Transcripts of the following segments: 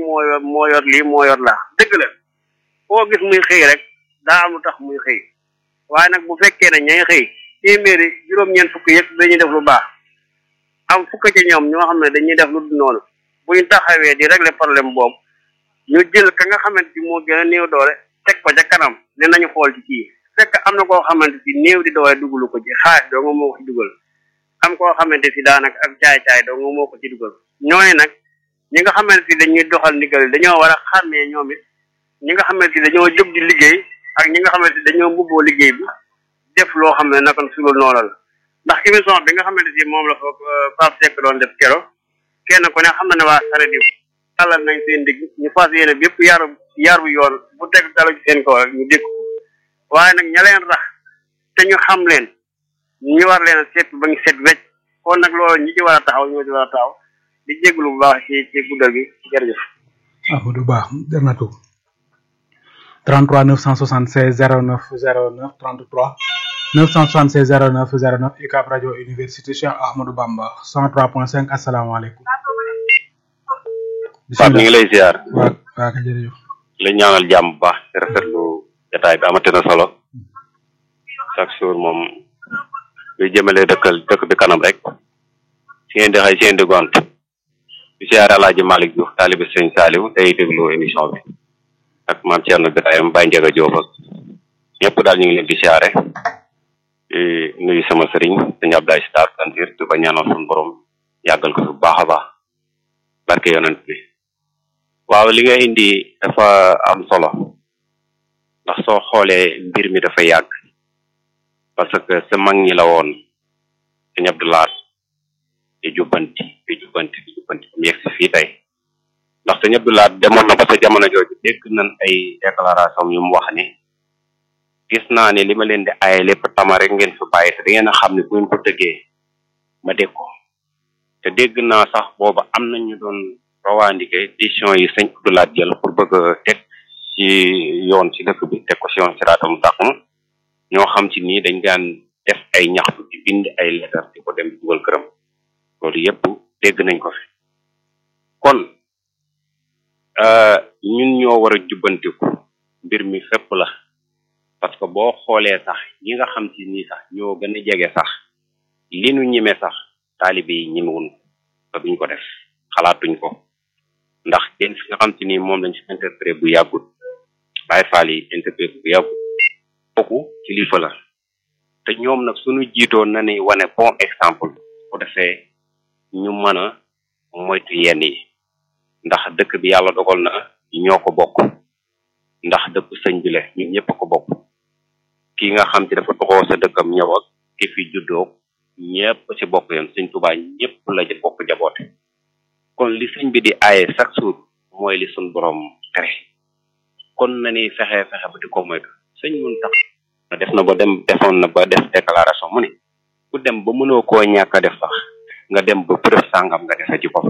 moo yor moo yor lii moo yor laa dëgg la koo gis muy xëy rek daa am lu tax muy xëy waaye nag bu fekkee ne ñay xëy téeméeri juróom-ñeent fukk yëpp dañuy def lu baax am fukk ci ñoom ñoo xam ne dañuy def lu dul noonu bu ñu taxawee di régler problème boobu ñu jël ka nga xamante ni moo gën a néew doole teg ko ca kanam ne nañu xool ci kii fekk am na koo xamante si néew di doole dugalu ko ci xaalis doo nga moo ko ci dugal am koo xamante si daanaka ak caay-caay doo nga moo ko ci dugal ñooñu nag ñi nga xamante si dañuy doxal ndigal dañoo war a xàmmee ñoom it ñi nga xamante si dañoo jóg di liggéey ak ñi nga xamante si dañoo mbubboo liggéey bi def loo xam ne naka sulul noonu la ndax émission bi nga xamante si moom la fa Pape Seck doon def kero kenn ku ne xam na ne waa saret yi tàllal nañ seen digg ñu fas yéene bépp yaru yaru yoon bu teg dalu ci seen kaw rek ñu dégg ko waaye nag ña leen rax te ñu xam leen ñu war leen a seet ba ñu seet wecc kon nag loolu ñi ci war a taxaw ñoo ci war a taxaw di jéglu bu baax ci ci guddal gi jërëjëf Amadou Ba jar na tuub 33 976 09 09 33 976 09 09 UCAB rajo université Cheikh Ahmadou Bamba 103.5 asalaamaaleykum. Pape ñu ngi lay ziar. waaw waaw kay jërëjëf. la ñaanal jàmm bu baax te rafetlu jotaay bi amati na solo chaque jour moom luy jëmale dëkkal dëkk bi kanam rek si ngeen di xëy si ngeen di gont di ziar Alaaji Malick Diouf taalibe Sëñ Saaliw tey déglu émission bi ak maam Thierno Birahim Baye Ndiaga Diop ak ñëpp daal ñu ngi leen di ziare di nuyu sama sëriñ sëñ Abdoulaye Star Kantir di ko ñaanal suñu borom yàggal ko fi bu baax a baax barke yonent bi waaw li nga indi dafa am solo ndax soo xoolee mbir mi dafa yàgg parce que sa mag ñi la woon sëñ Abdoulaye di jubbanti di jubbanti di jubbanti mu yegg si fii tey ndax sëñ Abdoulaye demoon na ba sa jamono jooju dégg nañ ay déclaration yu mu wax ni gis naa ne li ma leen di aaye lépp tama rek ngeen fi bàyyi te da ngeen a xam ne bu ngeen ko dëggee ma dégg ko te dégg naa sax booba am na ñu doon rawaandike décision yi sëñ Abdoulaye jël pour bëgg a teg ci yoon ci dëkk bi teg ko ci yoon ci raatam mustaqim ñoo xam ci nii dañ daan def ay ñaxtu di bind ay lettre di ko dem dugal këram loolu yépp dégg nañ ko fi kon ñun ñoo war a jubbantiku mbir mi fépp la parce que boo xoolee sax ñi nga xam ci nii sax ñoo gën a jege sax li nu ñime sax taalibe yi ñimewuñ te duñ ko def xalaatuñ ko ndax kenn fi nga xam ci nii moom lañ fi interprété bu yàggut Baay Faal yi interprété bu yàggut kooku kilifa la te ñoom nag suñu jiitoo na ni wane bon exemple bu defee ñu mën a moytu yenn yi ndax dëkk bi yàlla dogal na ñoo ko bokk ndax dëkk sëñ bi la ñun ñëpp ko bokk ki nga xam ci dafa toxoo sa dëkkam ñëw ak ki fi juddoo ñëpp ci bokk yoon sëñ Tuubaa ñëpp la ci bokk jaboote kon li sëñ bi di aaye chaque jour mooy li suñ borom tere kon na ni fexe fexe ba di ko moytu sëñ mun tax na def na ba dem defoon na ba def déclaration mu ne ku dem ba mënoo koo ñàkk a def sax nga dem ba preuve sàngam nga defe ci ko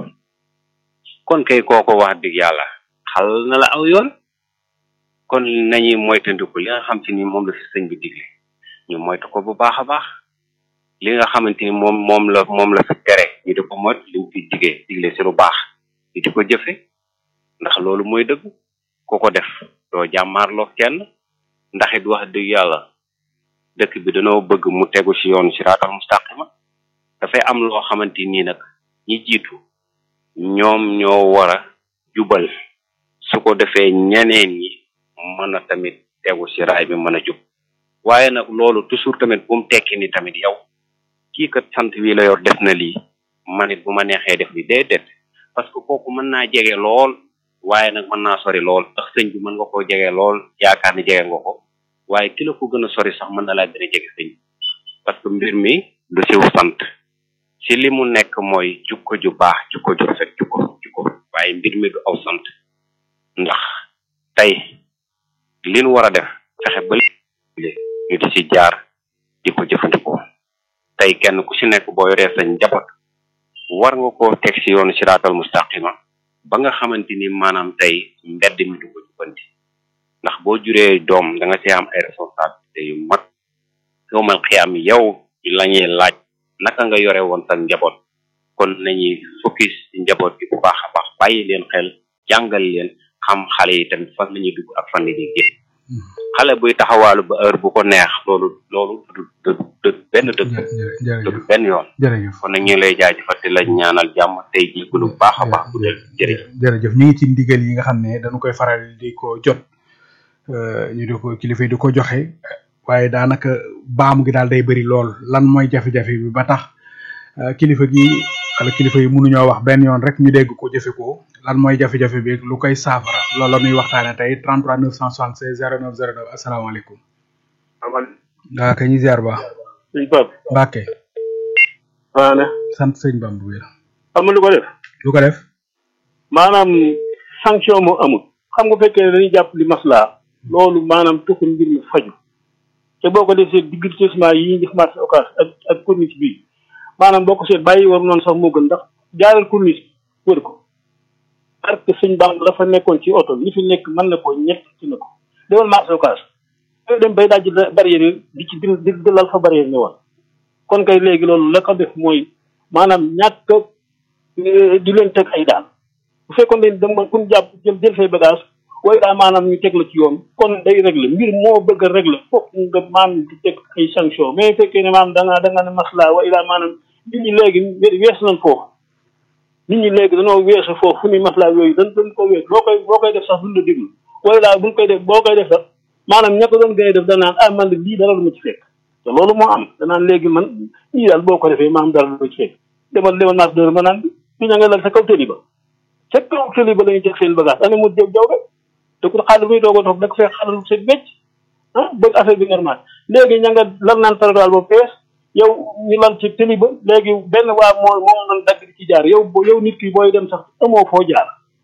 kon kay kooko wax dëgg yàlla xal na la aw yoon kon nañuy moytandiku li nga xam ci ni moom la fi sëñ bi digle ñu moytu ko bu baax a baax li nga xamante ni moom moom la moom la fi tere ñu di ko moytu li mu fi digee digle ci lu baax ñu di ko jëfe ndax loolu mooy dëgg ku ko def doo jàmmaarloo kenn ndax it wax dëgg yàlla dëkk bi dañoo bëgg mu tegu ci yoon siraatal mustaqima dafay am loo xamante nii nag ñi jiitu ñoom ñoo war a jubal su ko defee ñeneen ñi mën a tamit tegu ci raay bi mën a jub waaye nag loolu toujours tamit bu mu tekki ni tamit yow kii kat sant wi la yor def na lii man it bu ma neexee def li déedéet parce que kooku mën naa jege lool waaye nag mën naa sori lool ndax sëñ bi mën nga koo jege lool yaakaar ni jege nga ko waaye ki la ko gën a sori sax mën na laa gën a jege sëñ parce que mbir mi du siw sant ci li mu nekk mooy jukko ju baax jukko ju rafet jukko jukko waaye mbir mi du aw sant ndax tey li nu war a def fexe ba ñu di ci jaar di ko jëfandikoo tey kenn ku ci nekk boo yoree sa njaboot war nga koo teg ci yoonu siraatal mustaqima ba nga xamante ni maanaam tey mbedd mi du ko jubbanti ndax boo juree doom da nga ci am ay responsabilité yu mag yowmal xiyaam yow la ñuy laaj naka nga yore woon sa njaboot kon nañuy focus ci njaboot bi bu baax a baax bàyyi leen xel jàngal leen xam xale yi tamit fan la ñuy dugg ak fan la ñuy génn xale buy taxawaalu ba heure bu ko neex loolu loolu du du du benn dëgg du benn yoon jërëjëf kon nag ñu ngi lay jaajëfal di la ñaanal jàmm tey jii lu baax a baax bu dee jërëjëf jërëjëf ñu ngi ci ndigal yi nga xam ne dañu koy faral di ko jot ñu di ko kilifa yi di ko joxe waaye daanaka baamu gi daal day bëri lool lan mooy jafe-jafe bi ba tax kilifa gi wala kilifa yi mënuñoo wax benn yoon rek ñu dégg ko jëfe ko lan mooy jafe-jafe bi lu koy saafara loolu la ñuy waxtaane tey 33 976 09 09 asalaamaaleykum. waaw kay ñu ziar ba. sëñ Pape. Mbacke. waaw ne. sant sëñ Bamba wér. xam nga lu ko def. lu ko def. maanaam sanction moo amul. xam nga fekkee ne dañuy jàpp li maslaa. loolu maanaam tuxul mbir mi faju te boo ko defee diggantisement yi ñuy def marché occas ak ak corniche bi maanaam boo ko seet bàyyi war noonu sax moo gën ndax jaaral corniche wër ko parce que suñ bam dafa nekkoon ci oto li fi nekk mën na ko ñett ci na ko demal marché occas yooyu dem bay daaj barrière yi di ci di di lal fa barrière ne woon kon kay léegi loolu la ko def mooy maanaam ñàkk di leen teg ay daal bu fekkoon ne dama kun jàpp jël jël say bagage waaye daa maanaam ñu teg la ci yoon kon day réglé mbir moo bëgg a réglé fokk nga maanaam di teg ay sanction mais fekkee ne maanaam da nga da nga ne masla waaye daa maanaam nit ñi léegi wees nañ foofu nit ñi léegi dañoo weesu foofu fu ñuy masla yooyu dañ dañ ko wees boo koy boo koy def sax duñ la déglu waaye daa buñ koy def boo koy def sax maanaam ña ko doon gën a def danaan ah man de lii dara lu ma ci fekk te loolu moo am danaan léegi man lii daal boo ko defee maanaam dara lu ma ci fekk demal demal naas dër ma naan bi fi ña nga lal sa kaw tëli ba sa kaw tëli ba la ñuy teg seen bagage ane mu jëw jaw rek te ku xaalis muy doog a toog da ko fekk xaalis seen becc ah bëgg affaire bi normal léegi ña nga lan naan tarataal ba pees yow ñu lan ci tëli ba léegi benn waa moo moom nan dagg ci jaar yow yow nit ki booy dem sax amoo foo jaar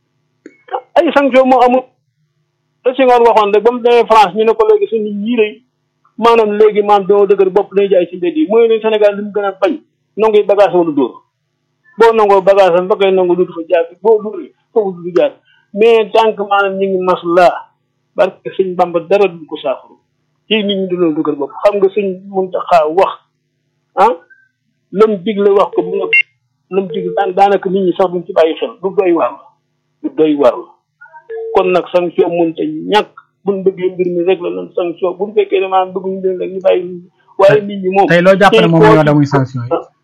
ay sanction moo amul te si ngoon waxoon rek ba mu demee France ñu ne ko léegi suñu ñii rëy maanaam léegi maam doo dëgër bopp day jaay ci mbedd yi mooy ne Sénégal li mu gën a bañ nanguy bagage wala dóor boo nangoo bagage am ba koy nangu dutu fa jaar boo dóoree foofu du jaar mais tant que maanaam ñu ngi maslaa parce que sëñ Bamba dara du ko saafara ci nit ñi dañoo dëgër bopp xam nga sëñ Muntaxa wax ah lam digle wax ko bu nga lam digle daan daanaka nit ñi sax duñ ci bàyyi xel du doy waar la du doy waar la kon nag sanction mënta ñàkk buñ bëggee mbir mi rek la lan sanction buñ fekkee ne maanaam bëgguñu leen rek ñu bàyyi waaye nit ñi moom tey loo jàpp ne moom la ñu war a muy sanction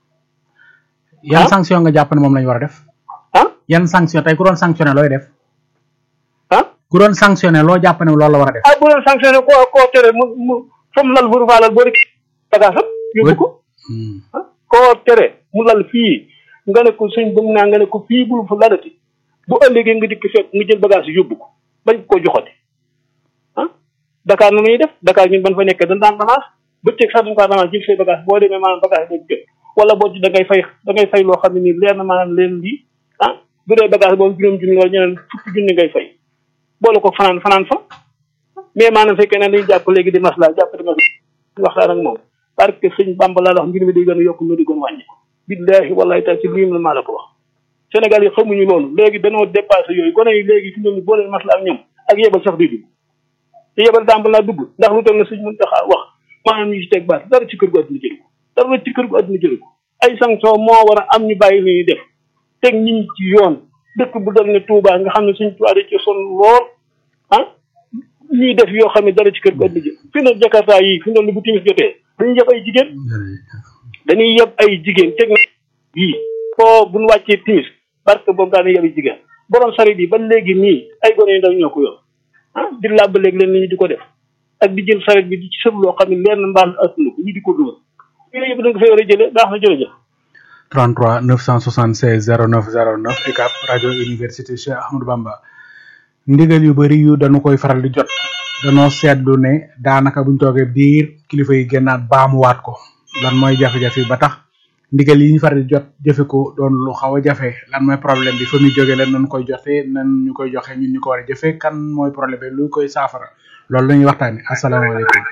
yi yan sanction nga jàpp ne moom la ñu war a def ah yan sanction tey ku doon sanctionné looy def ah ku doon sanctionné loo jàpp ne loolu la war a def ah bu doon sanctionné koo koo tere mu mu fa mu lal buru faa lal boo rek bagage am yóbbu ko ah koo tere mu lal fii nga ne ko suñ bëgg naa nga ne ko fii bul fa lalati bu ëllëgee nga dikk fekk nga jël bagage yi yóbbu ko bañ ko joxati ah Dakar nu muy def Dakar ñun ban fa nekkee dañ daan ramasse bëccëg sax dañ ko ramasse jël say bagage boo demee maanaam bagage boobu jot wala boo ci da ngay fay da ngay fay loo xam ne nii leer na maanaam leen lii ah bu dee bagage boobu juróom junni wala ñeneen fukki junni ngay fay boole ko fanaan fanaan fa mais maanaam fekkee ne dañu jàpp léegi di masla jàpp di masla waxtaan ak moom parce que sëñ Bamba laa wax mbir mi day gën a yokk ñu di gën a wàññi billahi wallahi taala ci lii la maa la ko wax Sénégal yi xamuñu loolu léegi dañoo dépassé yooyu gone yi léegi fi ñoom boo leen masla ak ñoom ak yebal sax di dugg te yebal dàmb laa dugg ndax lu toll na sëñ mën taxaa wax maanaam ñu ci teg baat dara ci kër gu àdduna jël ko dara ci kër gu àdduna jël ko ay sanction moo war a am ñu bàyyi li ñuy def teg ñi ñi ci yoon dëkk bu dal ne Touba nga xam ne suñ Touba da ci son lool ah ñuy def yoo xam ne dara ci kër gu àdduna jël fi ne Jakarta yi fi ne bu timis jotee dañuy yeb ay jigéen dañuy yeb ay jigéen teg na yii foo buñ wàccee timis parce que boobu daana yeb ay jigéen borom sarit yi ba léegi nii ay gone yu ndaw ñoo ko yor ah di làbb léegi leen ni ñu di ko def ak di jël sarit bi di ci sëb loo xam ne leer na mbaal attuna ko ñu di ko dóor yooyu yëpp da nga fay war a jëlee baax na jërëjëf 33 976 09 09 UCAB rajo université Cheikh Ahmadou Bamba ndigal yu bari yu dañu koy faral di jot danoo seetlu ne daanaka buñ toogee biir kilifa yi génnaat baamuwaat ko lan mooy jafe-jafe ba tax ndigal yi ñu faral di jot jëfe ko doon lu xaw a jafe lan mooy problème bi fa muy jógee lan nañ koy jotee nan ñu koy joxe ñun ñu ko war a jëfe kan mooy problème bi lu koy saafara loolu la ñuy waxtaane asalaamaaleykum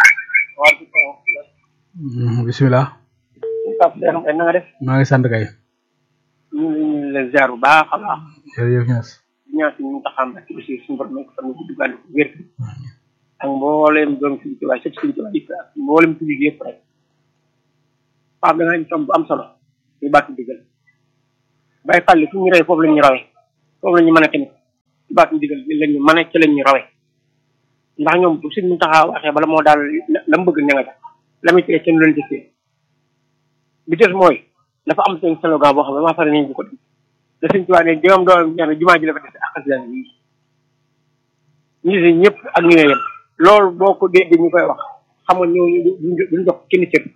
bisimilah Pape Demba na nga def maa ngi sant kay ñu ngi leen ziar bu baax a baax jërëjëf Niass ñaan si ñu taxam ak aussi suñu borom nekk fan gudd gàll wér ak mbooleem doom suñu tubaab sëpp suñu tubaab yëpp ak mbooleem tubaab yëpp rek Pape da nga ñu tomb bu am solo ñu bàtt digal bay fàlli fu ñu rey foofu la ñu rawee foofu la ñu mën a tamit baatu ndigal lañ ñu mën a ci lañ ñu rawee ndax ñoom bu suñ mu taxaa waxee bala moo daal la mu bëgg ña nga ca la muy tege seen leen jëfee bi des mooy dafa am seen slogan boo xam ne maa pare nañ bu ko dem da suñ tubaab ne jëmam doom ñaar jumaa ji la fa des ak xasida yi ñi si ñëpp ak ñu ne yem loolu boo ko déggee ñu koy wax xam nga ñooñu duñ jox kenn cër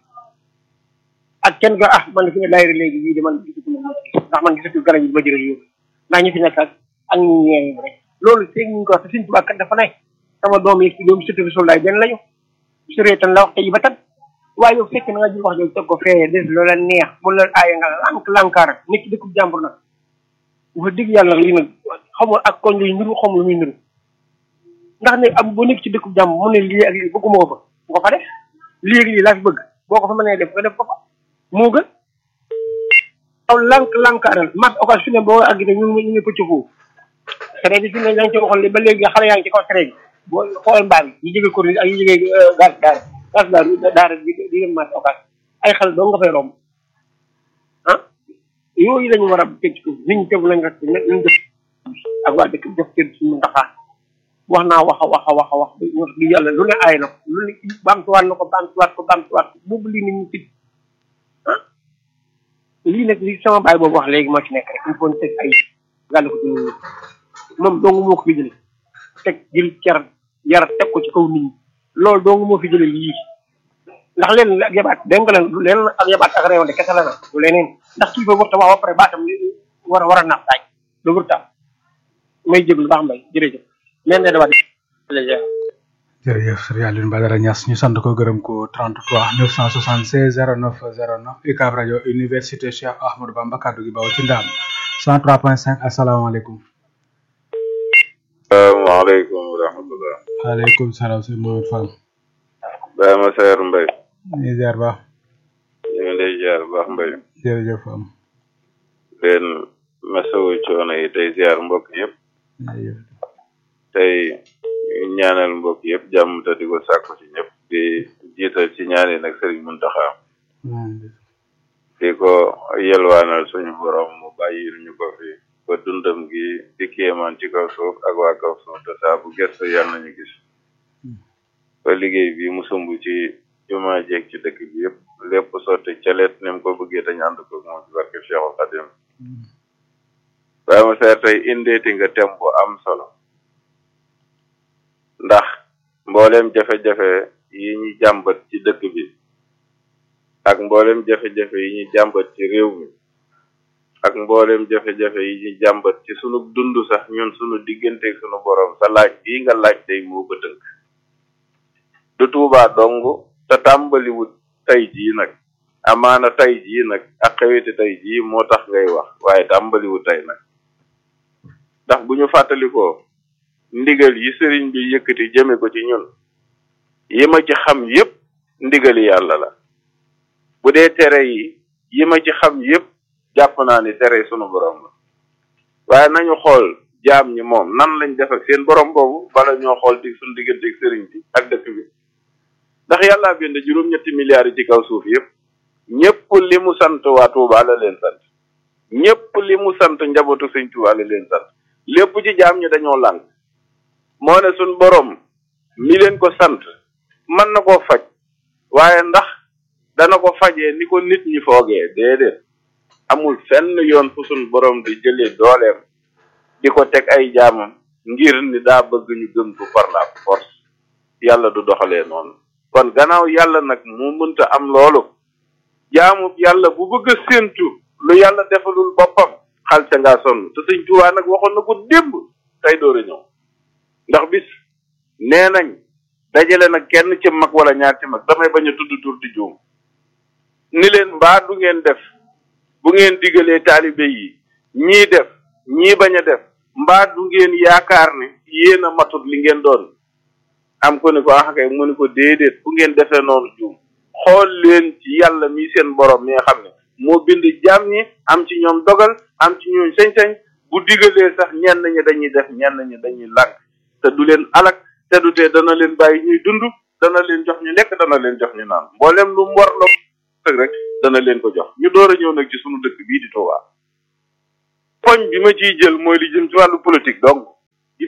ak kenn ko ah man fi ne daayira léegi yii de man gisatu ma ndax man gisatu garab yi ma jëre yóbbu ndax ñu fi nekk ak ak ñu ñeeñu rek loolu seeg ñu ko wax te suñ tubaab kat dafa ne sama doom yi ci doom sëtu fi soldaay benn lañu suree tan la wax te yi ba tan waaye yow fekk na nga jël wax jooju teg ko fee des loola neex bu la aaya nga lank lankaar nit ki dëkkub jàmbur nag wax dëgg yàlla lii nag xamul ak koñ luy niru xamul lu muy niru ndax ne am boo nekk ci dëkkub jàmbur mu ne lii ak lii bëgguma ko fa bu ko fa def lii ak lii laa fi bëgg boo ko fa mënee def nga def ko fa moo gën aw lank lankaaral mas occasion fi ne boo àgg ne ñu ñu ngi pëcc foofu traité bi fi ne yaa ngi ci waxoon li ba léegi xale yaa ngi ci kaw traité bi boo xool mbaam yi ñu jógee commune ak ñu jógee gas daara gas daara daara di di dem mas occasion ay xale doo nga fay romb ah yooyu lañu war a teg ci nit ñi tegu lañ rek nañ def ak waa dëkk jox kër suñu ndaxaa wax naa wax a wax a wax a wax wax di yàlla lu ne aay na ko lu ne baamtuwaat na ko baamtuwaat ko baamtuwaat ko boobu lii nit ñi ci ah lii nag li sama baay boobu wax léegi moo ci nekk rek il faut teg ay gàll ko ci nit moom dong moo ko fi jële teg jël cer yar teg ko ci kaw nit ñi loolu dong moo fi jële lii ndax leen ak yabaat dégg nga leen du leen ak yabaat ak réew de kese la nag du leneen ndax kii ba war ta wax ba pare baatam war a war a naaf daaj lu wër taam may jéglu baax mbay jërëjëf men ne dawaat jërëjëf sëriñ Alioune Badara Niass ñu sant ko gërëm ko 33 976 09 09 UCAB rajo université Cheikh Ahmadou Bamba kaddu gi baw ci ndaam 103.5 asalaamaaleykum. salaamaaleykum wa rahmatulah. waaleykum salaam sëñ Mohamed Fall. Baye ma Seer Mbay. ñu ngi ziar baax. ñu ngi lay ziar baax Mbay. jërëjëf am. leen masawu coono yi tey ziar mbokk yëpp. jërëjëf. tey ñaanal mbokk yëpp jàmm te di ko sàkku ci ñëpp di jiital ci ñaani nag Sëriñ Muntaxa di ko yelwaanal suñu borom mu bàyyil ñu ko fi ba dundam gi di kéemaan ci kaw suuf ak waa kaw suuf te saa bu gestu yàlla nañu gis ba liggéey bi mu sumb ci jumaa jeeg ci dëkk bi yëpp lépp sotti calet ni mu ko bëggee dañu ànd ko moom ci barke Cheikhul Khadim waaye ma seer tey indeeti nga tem bu am solo ndax mboolem jafe-jafe yi ñu jàmbat ci dëkk bi ak mboolem jafe-jafe yi ñu jàmbat ci réew mi ak mboolem jafe-jafe yi ñu jàmbat ci sunu dund sax ñun sunu digganteeg sunu borom sa laaj bii nga laaj tey moo ko tënk du tuubaa dong te tàmbaliwut tey jii nag amaana tey jii nag ak xeweti tey jii moo tax ngay wax waaye tàmbaliwut tey nag ndax bu ñu fàttalikoo ndigal yi sëriñ bi yëkkati jëme ko ci ñun yi ma ci xam yépp ndigali yàlla la bu dee tere yi yi ma ci xam yépp jàpp naa ni tere sunu borom la waaye nañu xool jaam ñi moom nan lañ def ak seen borom boobu bala ñoo xool di suñu digganteeg sëriñ bi ak dëkk bi ndax yàllaa bind juróom-ñetti milliards yi ci kaw suuf yépp ñépp li mu sant waa Tuubaa la leen sant ñépp li mu sant njabootu sëñ Tuubaa la leen sant lépp ci jaam ñi dañoo lànk moo ne suñ borom mi leen ko sant mën na koo faj waaye ndax dana ko fajee ni ko nit ñi foogee déedéet amul fenn yoon fu suñ borom di jëlee dooleem di ko teg ay jaamam ngir ni daa bëgg ñu gëm ko par la force yàlla du doxalee noonu kon gannaaw yàlla nag mu mënta am loolu jaamu yàlla bu bëgg a séentu lu yàlla defalul boppam xal ca ngaa sonn te sëñ Tuubaa nag waxoon na ko démb tey door a ñëw ndax bis nee nañ dajale nag kenn ci mag wala ñaar ci mag damay bañ a tudd tur di juum ni leen mbaa du ngeen def bu ngeen digalee taalibe yi ñii def ñii bañ a def mbaa du ngeen yaakaar ne yéen a matut li ngeen doon am ko ni ko ah kay mu ni ko déedéet bu ngeen defee noonu juum xool leen ci yàlla mi seen borom mi nga xam ne moo bind jaam ñi am ci ñoom dogal am ci ñoom sañ-sañ bu digalee sax ñenn ñi dañuy def ñenn ñi dañuy lànk te du leen alak te du tee dana leen bàyyi ñuy dund dana leen jox ñu lekk dana leen jox ñu naan mboolem lu mu war la rek dana leen ko jox ñu door a ñëw nag ci sunu dëkk bii di Touba poñ bi ma ciy jël mooy li jëm ci wàllu politique donc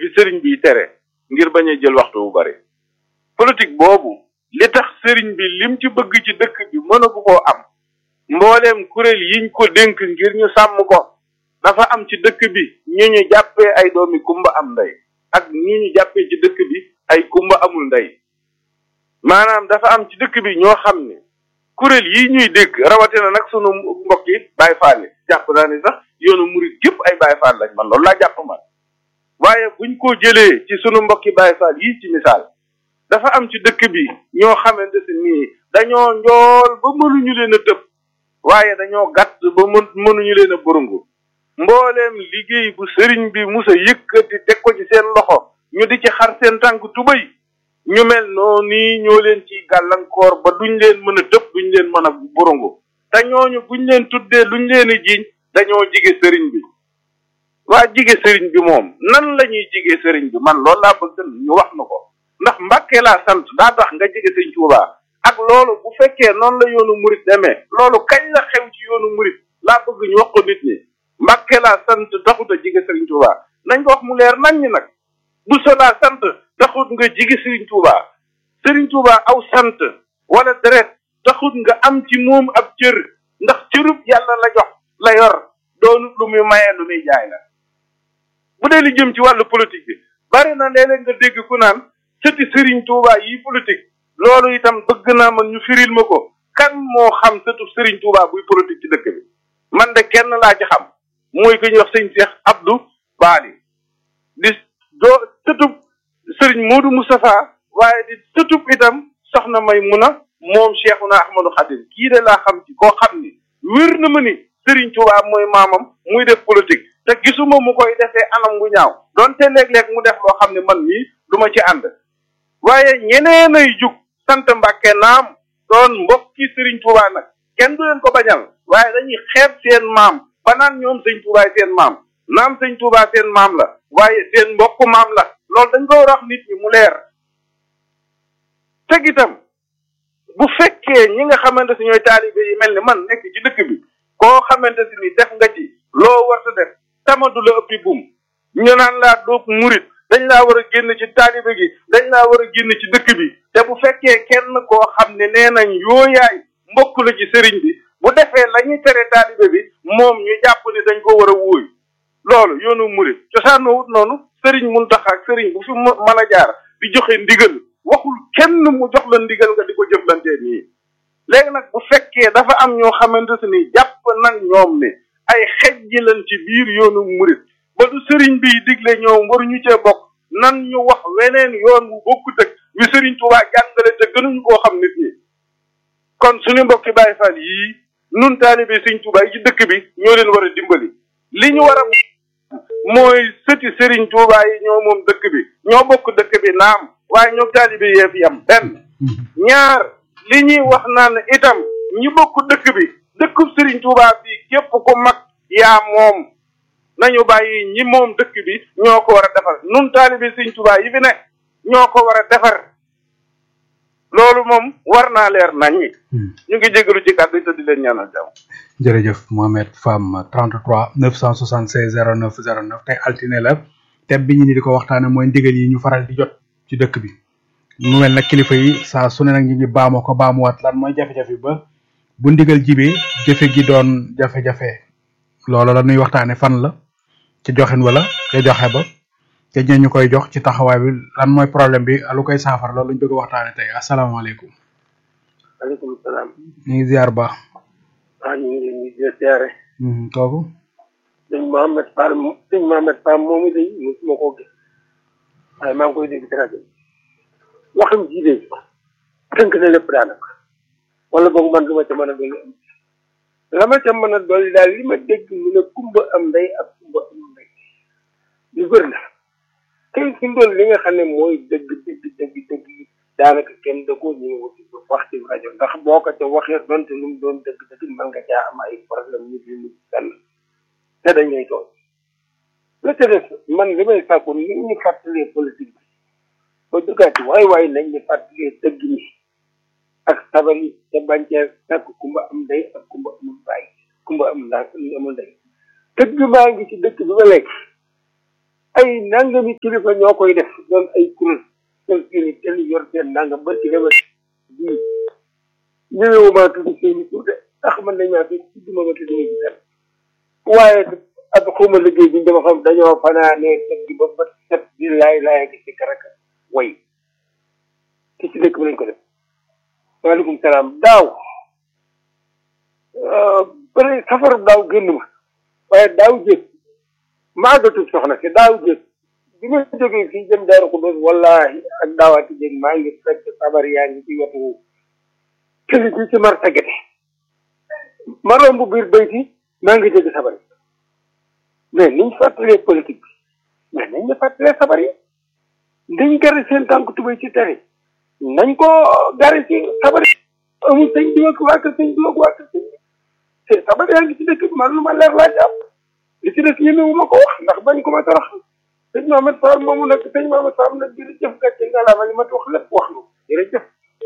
sëriñ bi tere ngir bañ a jël waxtu bu bari politique boobu li tax sëriñ bi lim ci bëgg ci dëkk bi mënagu koo am mbooleem kuréel yiñ ko dénk ngir ñu sàmm ko dafa am ci dëkk bi ñu ñu jàppee ay doomi kumba am ndey ak ñu ñu jàppee ci dëkk bi ay kumba amul ndey maanaam dafa am ci dëkk bi ñoo xam ne kuréel yi ñuy dégg rawatina nag sunu mbokk yi Baay Faal yi jàpp naa ni sax yoonu murit gépp ay Baay Faal lañ man loolu laa jàpp man waaye buñ ko jëlee ci sunu mbokki Baay Faal yi ci misaal dafa am ci dëkk bi ñoo xamante si nii dañoo njool ba mënuñu leen a tëb waaye dañoo gàtt ba mën mënuñu leen a burungu mbooleem liggéey bu sëriñ bi musa yëkkati teg ko ci seen loxo ñu di ci xar seen tànk tubay ñu mel noonu nii ñoo leen ci gàllankoor ba duñ leen mën a tëb duñ leen mën a burungu te ñooñu buñ leen tuddee luñ leen a jiiñ dañoo jige sëriñ bi waa jige sëriñ bi moom nan la ñuy jige sëriñ bi man loolu laa bëgg ñu wax na ko ndax mbàkke laa sant daa tax nga jige sëñ Tuubaa ak loolu bu fekkee noonu la yoonu murit demee loolu kañ la xew ci yoonu murit laa bëgg ñu wax ko nit ñi mbàkke laa sant taxut a jige sëriñ Tuubaa nañ ko wax mu leer nañ ñi nag bu so laa sant taxut nga jige sëriñ Tuubaa sëriñ Tuubaa aw sant wala deret taxut nga am ci moom ab cër ndax cërub yàlla la jox la yor doonut lu muy mayee lu muy jaay la bu dee li jëm ci wàllu politique bi bari na léeg-léeg nga dégg ku naan sëti sëriñ Tuubaa yi politique loolu itam bëgg naa man ñu firil ma ko kan moo xam sëtu sëriñ Tuubaa buy politique ci dëkk bi man de kenn laa ci xam mooy ku ñuy wax sëñ Cheikh Abdou Bali di doo sëtub sëriñ Modou Moustapha waaye di sëtub itam soxna may muna moom Cheikhuna Ahmadou Khadim kii de laa xam ci koo xam ni wér na ma ni sëriñ Tuubaa mooy maamam muy def politique te gisuma mu koy defee anam gu ñaaw donte léeg-léeg mu def loo xam ne man mii du ma ci ànd waaye ñeneen ay jug sant Mbàkke naam doon mbokki sëriñ Tuubaa nag kenn du leen ko bañal waaye dañuy xeeb seen maam ba naan ñoom sëñ Tuubaa seen maam naam sëñ Tuubaa seen maam la waaye seen mbokku maam la loolu dañ ko war a wax nit ñi mu leer teg itam bu fekkee ñi nga xamante si ñooy taalibe yi mel ni man nekk ci dëkk bi koo xamante si ni def nga ci loo warta def tamadu la ëppi buum ñu naan laa doob murit dañ laa war a génn ci taalibe gi dañ laa war a génn ci dëkk bi te bu fekkee kenn koo xam ne nee nañ yooyaay mbokk la ci sëriñ bi bu defee la ñuy tere taalibe bi moom ñu jàpp ni dañ ko war a wóoy loolu yoonu murit cosaanoo wut noonu sëriñ Muntaxa ak sëriñ bu fi mën a jaar di joxe ndigal waxul kenn mu jox la ndigal nga di ko jëflantee nii léegi nag bu fekkee dafa am ñoo xamante si ni jàpp nan ñoom ne ay xejji lan ci biir yoonu murit ba du sëriñ bi digle ñoom waruñu cee bokk nan ñu wax weneen yoon wu bokkut ak wi sëriñ Tuubaa jàngale te gënuñu koo xam nit ñi kon suñu mbokki Baay Faal yii nun taalibe sëriñ Tuubaa yi ci dëkk bi ñoo leen war a dimbali li ñu war a mooy sëti sëriñ Tuubaa yi ñoo moom dëkk bi ñoo bokk dëkk bi naam waaye ñoo taalibe yee fi yam benn ñaar li ñuy wax naan itam ñi bokk dëkk bi dëkkub sëriñ Tuubaa bi képp ku mag yaa moom nañu bàyyi ñi moom dëkk bi ñoo ko war a defar nun taalibe sëriñ Tuubaa yi fi ne ñoo ko war a defar loolu moom war naa leer nañ ñi ñu ngi jégalu ci kàddu te di leen ñaanal jàmm jërëjëf Mohamed Fam 33 976 09 09 tey altine la thème bi ñu ni di ko waxtaane mooy ndigal yi ñu faral di jot ci dëkk bi mu mel nag kilifa yi saa su ne nag ñu ngi baamoo ko baamuwaat lan mooy jafe-jafe ba bu ndigal jibee jëfe gi doon jafe-jafe loolu la nuy waxtaane fan la ci joxin wala ca joxe ba te ñu koy jox ci taxawaay bi lan mooy problème bi lu koy saafara loolu lañ bëgg a waxtaane tey asalaamaaleykum maaleykum salaam. ñu ngi ziar ba ah ñu ngi leen di ziare. kooku sëñ Mohamed Fall sëñ Mohamed Fall moomu de mosuma koo gis waaye maa ngi koy dégg ci rajo bi waxam ji de tënk na lépp daanaka wala boog man lu ma ca mën a dolli am la ma ca mën a dolli daal li ma dégg mu ne kumba am ndey ak kumba am ndey lu bëri la tey fi mu doon li nga xam ne mooy dëgg dëgg dëgg dëgg daanaka kenn da koo ñëw wax ci rajo ndax boo ko ca waxee donte lu mu doon dëgg dëgg mën nga caa am ay problème ñu di nit fenn te dañ lay tooñ la ca des man li may sàkku ni ñu fàttalee politique bi ba duggaat ci waay waay nañ ñu fàttalee dëgg ñi ak sabar yi te bañ cee fekk kumba am ndey ak kumba amul baay kumba am ndaa amul ndey dëgg maa ngi ci dëkk bi ba léegi ay nangami kilifa ñoo koy def doon ay kuréel seen seeni tel yor seen nangam ba ci dema bii ñëwewuma tudd seeni tur de ndax man nañ maa fi tudduma ma tudd ma ci dara waaye ak xuma liggéey bi dama xam dañoo fanaanee tëgg ba ba set di laay laay gi ci karaka way ci ci dëkk bi lañ ko def waaleykum salaam daaw bëri safaru daaw génn ma waaye daaw jëg maagatul soxna si daaw jëg bi ma jógee fii jëm daaru ko bés wallahi ak daawaati jëg maa ngi fekk sabar yaa ngi ci wetu këli ci ci marta gete ma romb biir bayti maa ngi dégg sabar yi mais niñ fàttalee politique bi mais nañ ñu fàttalee sabar yi dañ gari seen tànk tubay ci tere nañ ko gari ci sabar yi amul sëñ bi ak waa kër sëñ bi ak waa kër sëñ bi te sabar yaa ngi ci dëkk bi man lu ma leer laa jàpp li ci des ñemewu ma ko wax ndax bañ ko ma torox sëñ Mamadou Fall moomu nag sëñ Mamadou Fall nag jërëjëf gàcce nga laa ma li ma wax lépp wax nga jërëjëf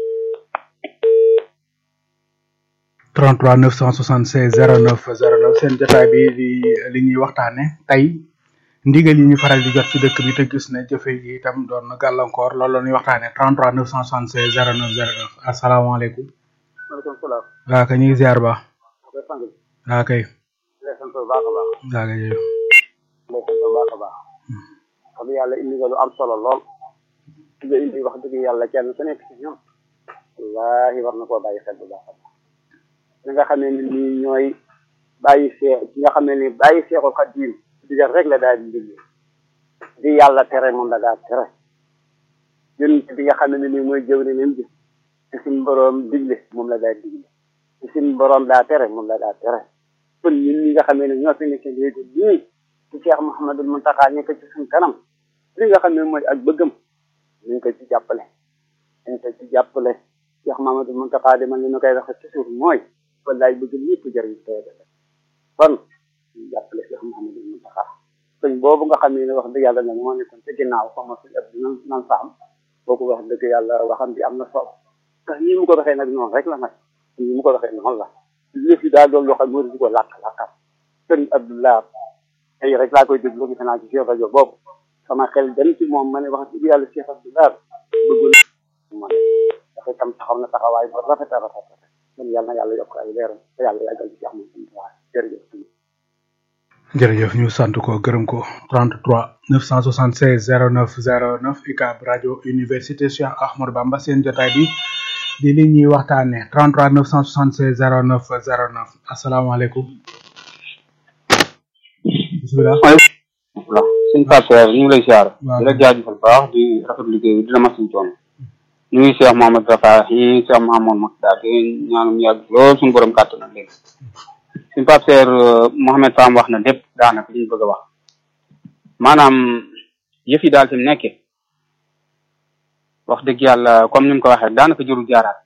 33 976 09 09 seen jotaay bi di li ñuy waxtaane tey ndigal yi ñu faral di jot ci dëkk bi te gis ne jëfe yi itam doon na gàllankoor loolu la ñuy waxtaane 33 976 09 09 asalaamaaleykum maaleykum salaam. waa kay ñu ngi ziar ba koy sang bi. waa kay lay sant bu baax a baax. waa kay jërëjëf lay sant bu baax a baax. xam yàlla indi nga lu am solo lool. nga indi wax dëgg yàlla kenn ku nekk ci ñoom. wallaahi war na koo bàyyi xel bu baax a baax. li nga xam ne ni nii ñooy bàyyi see ki nga xam ne ni bàyyi seexul xadim digal rek la daal di digle di yàlla tere moom la daal tere yonent bi nga xam ne ni mooy jëw ne leen bi ci suñu boroom digle moom la daal digle ci suñu boroom daa tere moom la daa tere kon ñun ñi nga xam ne ñoo fi nekk léegi nii ci Cheikh Mouhamadul Muntaxa nekk ci suñu kanam li nga xam ne mooy ak bëggam ñu ko ci jàppale ñu ko ci jàppale Cheikh Mouhamadul Muntaxa di man li ñu koy waxe ci suuf mooy wallaay bëgg ñëpp jëriñ tey kon ñu jàppale Cheikh Mouhamadul Muntaxa sëñ boobu nga xam ne wax dëgg yàlla nag moo nekkoon ci ginnaaw xama suñ ab nan nan saam boobu wax dëgg yàlla waxam bi am na solo ndax nii mu ko waxee nag noonu rek la nag nii mu ko waxee noonu la lépp yi daal doon loo xam ne di ko làkk làkkal sëñ Abdoulaye tey rek laa koy déglu gis naa ci Cheikh rajo boobu sama xel dem ci moom ma ne wax dëgg yàlla Cheikh Abdoulaye bëggoon ma ne dafa tam taxaw na taxawaay bu rafet a rafet rafet kon yàlla na yàlla yokk ay leeram te yàlla yàggal ci am na jërëjëf jërëjëf ñu sant ko gërëm ko 33 976 09 09 UCAB rajo université Cheikh Ahmadou Bamba seen jotaay bi di li ñuy waxtaane 33 976 09 09 asalaamaaleykum bisimilah waaw suñ partenaire ñu ngi lay siyaar waaw. di la jaajëfal baax di rafet liggéey bi di la mas suñ coono ñu ngi Cheikh Mohamed Rafa yi Cheikh Mohamed Mokhtar di ñaanum yàgg lool suñu borom kàttan na léegi suñ partenaire Mohamed Fam wax na lépp daanaka li ñu bëgg a wax maanaam yëf yi daal fi mu nekkee wax dëgg yàlla comme ni mu ko waxee daanaka jërul jaaraat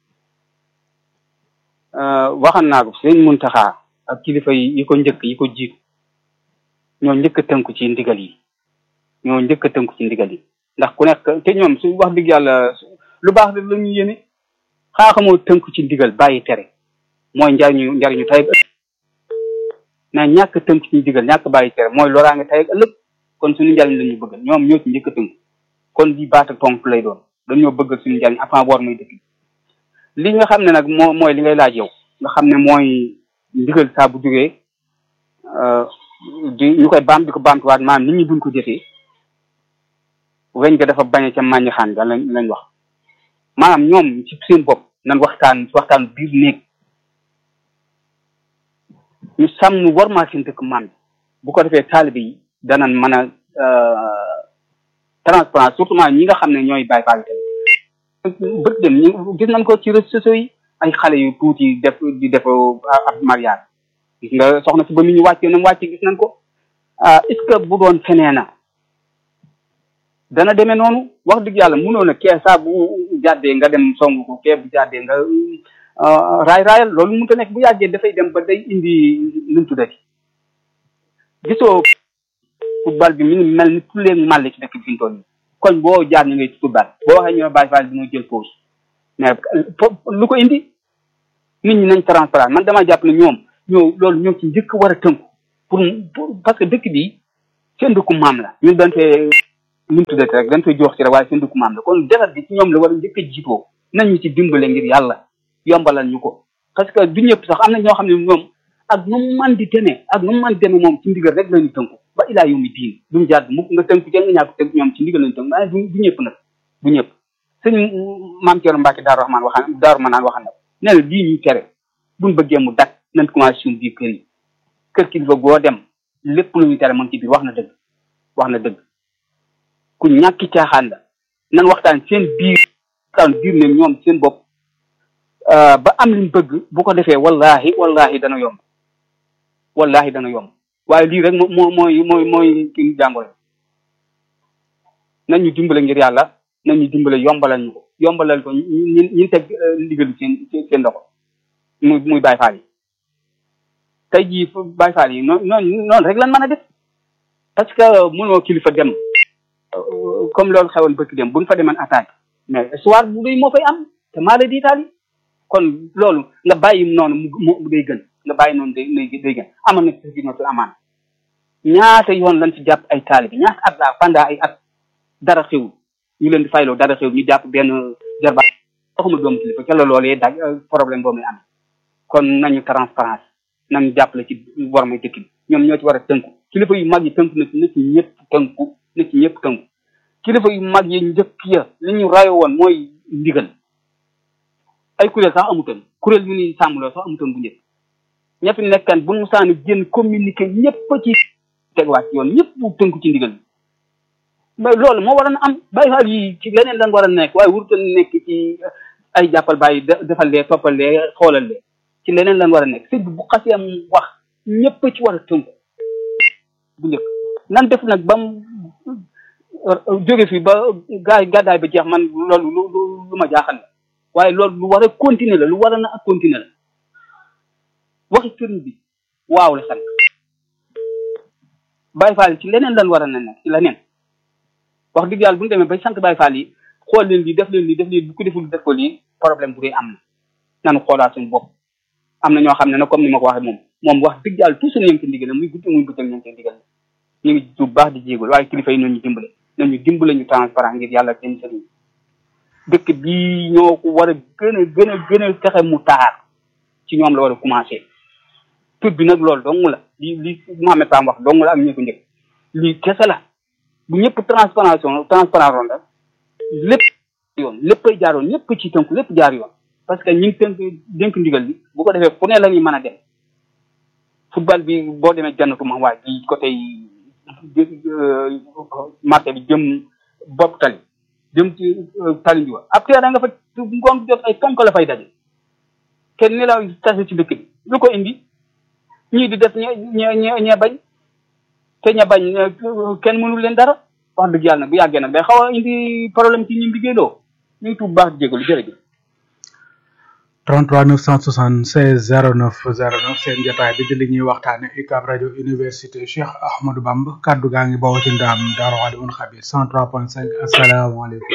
waxan naa ko sëñ Muntaxa ak kilifa yi yi ko njëkk yi ko jiitu ñoo njëkk a tënku ci ndigal yi ñoo njëkk a tënku ci ndigal yi ndax ku nekk te ñoom su wax dëgg yàlla su- lu baax la ñu yéene xaaxamoo tënku ci ndigal bàyyi tere mooy njariñu njariñu tey ak ëllëg na ñàkk a tënku ci ndigal ñàkk bàyyi tere mooy loraange tey ak ëllëg kon suñu njariñ la ñu bëgg ñoom ñoo ci njëkk a tënku kon di baata tonk lay doon dañoo bëgg suñu njariñ avant war muy dëkk li nga xam ne nag moo mooy li ngay laaj yow nga xam ne mooy ndigal saa bu jógee euh, di ñu koy baam di ko baamtuwaat maanaam nit ñi buñ ko jëfee weñ ga dafa bañe ca màññi xaan ga lañ lañ wax maanaam ñoom ci seen bopp nan waxtaan waxtaan biir néeg ñu sàmm warmaa seen dëkk maam bu ko defee taalibe yi danañ mën a euh, transparence surtout maa ñi nga xam ne ñooy bàyyi faal tamit bët dem ñu gis nañ ko ci réseaux sociaux yi ay xale yu tuuti def di def ab mariage gis nga soxna si ba mu ñu wàccee na mu wàccee gis nañ ko ah est ce que bu doon fenee na dana demee noonu wax dëgg yàlla mënoo na kee saa bu jàddee nga dem song ko kee bu jàddee nga ah, raay raayal loolu mënut a nekk bu yàggee dafay dem ba day indi nu mu tuddati gisoo football bi mi ngi mel ni tulleeg màlle ci dëkk bi fi ñu toll nii koñ boo jaar ñu ngay football boo waxee ñu ne bàyyi faal bi jël pause mais fo- lu ko indi nit ñi nañ transparent man dama jàpp ne ñoom ñoo loolu ñoo ci njëkk war a tënku pour pour parce que dëkk bi seen dëkku maam la ñun dañ fee nu mu tuddati rek dañ fee jox ci rek waaye seen dëkku maam la kon defar bi ci ñoom la war a njëkk a jiitoo nañ ñu ci dimbale ngir yàlla yombalal ñu ko parce que du ñëpp sax am na ñoo xam ne ñoom ak nu mu man di demee ak nu mu man di demee moom ci ndigal rek lañu tënku ba ilaa yow mi diin duñu jàdd mukk nga tënku ca nga ñàkk tënk ñoom ci ndigal lañu tënku waaye du du ñëpp nag du ñëpp sëñ maam Thierno Mbacke Daaru Rahman waxaan Daaru Manaan waxaan na nee na lii ñuy tere buñ bëggee mu dak nañ commencé suñu biir kër yi kër kilifa goo dem lépp lu ñuy tere moom ci biir wax na dëgg wax na dëgg ku ñàkki caaxaan la nan waxtaan seen biir waxtaan biir ne ñoom seen bopp ba am liñ bëgg bu ko defee wallahi wallahi dana yomb wallahi dana yomb waaye lii rek moo moo mooy mooy mooy kii jàngoro nañ ñu dimbale ngir yàlla nañ ñu dimbale yombalal ñu ko yombalal ko ñi ñi teg ndigal seen seen loxo muy muy Baay Faal yi tey jii Baay Faal yi noonu noonu noonu rek lan mën a def parce que mënoo kilifa dem comme loolu xewoon bëkk dem buñ fa demoon attaque mais histoire bu day moo fay am te maa la diitaal yi kon loolu nga bàyyi noonu mu mu day gën nga bàyyi noonu day day gën amoon na ci notul amaan ñaata yoon lañ ci jàpp ay taalibi ñaata at laa pendant ay at dara xewul ñu leen di fayloo dara xew ñu jàpp benn jarba waxuma doomu kilifa ca la loolee daj problème boobu am kon nañu transparence nañu jàppale ci wormay dëkk bi ñoom ñoo ci war a tënku kilifa yu mag yi tënku na ci na ci ñëpp tënku na ci ñëpp tënku kilifa yu mag yi njëkk ya li ñu rayo woon mooy ndigal ay kuréel sax amutoon kuréel yu ni sàmmloo sax amutoon bu njëkk ña fi nekkan bu musaani génn communiqué ñëpp ci tegwaat ci yoon ñëpp tënku ci ndigal mais loolu moo waroon a am bàyyi faal yi ci leneen lan war a nekk waaye wurutoon nekk ci ay jàppal bàyyi defal lee toppal lee xoolal lee ci leneen lan war a nekk sëñ bi bu xasee am wax ñëpp ci war a tënku bu njëkk nan def nag ba mu jóge fi ba gaay gàddaay ba jeex man loolu lu lu ma jaaxal la waaye loolu lu war a continuer la lu war a na ak continuer la waxi sëriñ bi waaw la sant Baay Faal ci leneen lan war a na nekk ci leneen wax dëgg yàlla bu ñu demee bay sant Baay Faal yi xool leen lii def leen lii def leen bu ko deful def ko lii problème bu dee am na nanu xoolaat suñu bopp am na ñoo xam ne nag comme ni ma ko waxee moom moom wax dëgg yàlla toujours ñu ngi ci ndigal muy guddi muy bëccëg ñu ngi ci ndigal ñu ngi bu baax di jéegul waaye kilifa yi nañu dimbale nañu dimbale ñu transparent ngir yàlla seen sëriñ dëkk bii ñoo ko war a gën a gën a gën a fexe mu taar ci ñoom la war a commencé tur bi nag loolu dong la li li Mohamed Pam wax dong la ak ñu ko njëkk lii kese la bu ñëpp transparation transparent roon la lépp yoon léppay jaar yoon ñëpp ci tënku lépp jaar yoon parce que ñi ngi tënk dénk ndigal bi bu ko defee fu ne la ñuy mën a dem football bi boo demee jannatu ma waay bi côté marché bi jëm bopp tali jëm ci tali bi wa après da nga fa ngoon jot ay ponk la fay daje kenn ni la tase ci dëkk bi lu ko indi ñii di def ñe ñe ñe bañ te ña bañ kenn mënul leen dara wax dëgg yàlla nag bu yàggee nag day xaw a indi problème ci ñi liggéeyloo ñu ngi tuub baax di jégalu jërëjëf 33 976 09 09 seen jotaay bi di li ñuy waxtaane UCAB rajo université Cheikh Ahmadou Bamba kaddu gaa ngi bawoo ci ndaam Daaru Alimul Xabir 103.5 asalaamaaleykum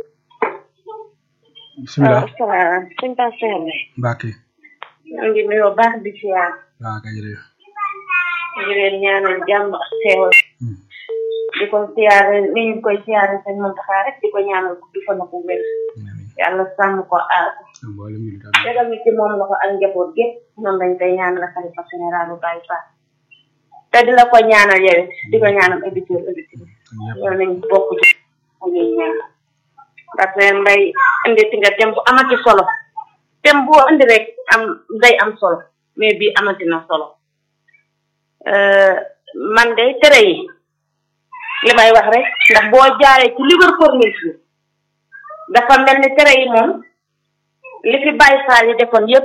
bisimilah waaw sëñ Pasteur bi Mbacke ñoo ngi nuyoo baax di siyaar waaw kay jërëjëf di leen ñaanal jàmm ak xéewal di ko siyaare ni ñu koy siyaare sëñ Muntaxa rek di ko ñaanal gudd fan ak wér yàlla sàmm ko aar tegal ñu ci moom la ko ak njaboot gépp noonu lañ koy ñaanal xalifa généralu Baye Fall te di la ko ñaanal yow di ko ñaanal auditeur auditeur yow nañ bokk ci mu ñuy ñaan ndaxte mbay indi ti nga tem bu amati solo tem boo indi rek am day am solo mais bii amati na solo man de tere yi li may wax rek ndax boo jaaree ci Liverpool bi dafa mel ni tere yi moom li fi Baye Fall yi defoon yépp